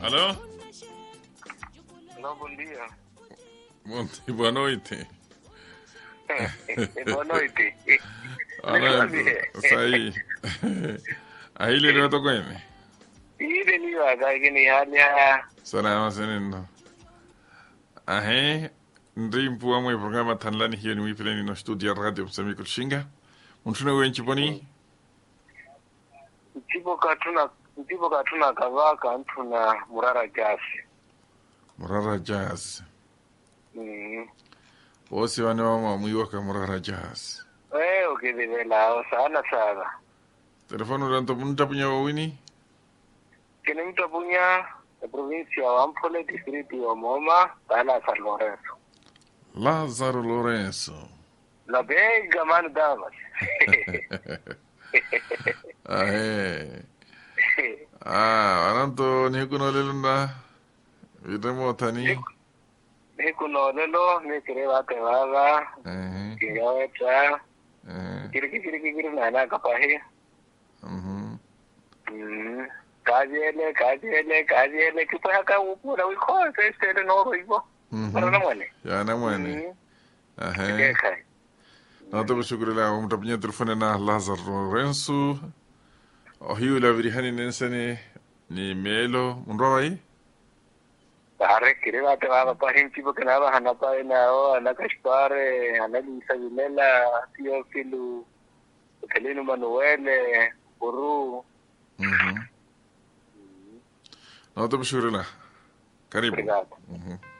Alô? Não, bom dia. Bom dia, boa noite. Boa noite. Olha, sahi. Ahili leo to kweme. Ile ni waga ni hali ya Salama senendo. Ahe, ndi mpuwa mwe programa tanlani hiyo ni wipileni no studio radio kusami kushinga. Untuna wenchi poni? ndipo katuna ndipo katuna kavaka ntuna murara jasi. Murara jazz. Mm. Wosi wane wama mwiwaka murara jazz. Eh, ukidhivela sana sana. Telefonu ranto muntapunya wawini? Kini mtu punya provincia wa Ampole distrito wa Moma bala San Lorenzo. Lazaro Lorenzo. La bega man damas. Ahe. Ah, ananto ni kuno lelunda. Videmo tani. Ni kuno lelo ni kire wate waga Eh. kingaweta Eh. kiri kiri kiri na na kapahi. Mhm. Mm. Kajele kajele kajele kipa ka upura wiko sese no roibo. Para na Mhm. mwane. Ya na mwene. Mm. Ahe. Keka. Na to bishukuri la umtapunya telefone na Lazaro Lorenzo. Ohiu la virihani nensene ni melo munrawai. Pare kire wate waga pahin chibo kana ba hana pa na o ana kashpare ana lisa vilela tio filu Kelino Manuele Uru Mhm. Na to bishukuri la. Karibu. Obrigado. Mhm.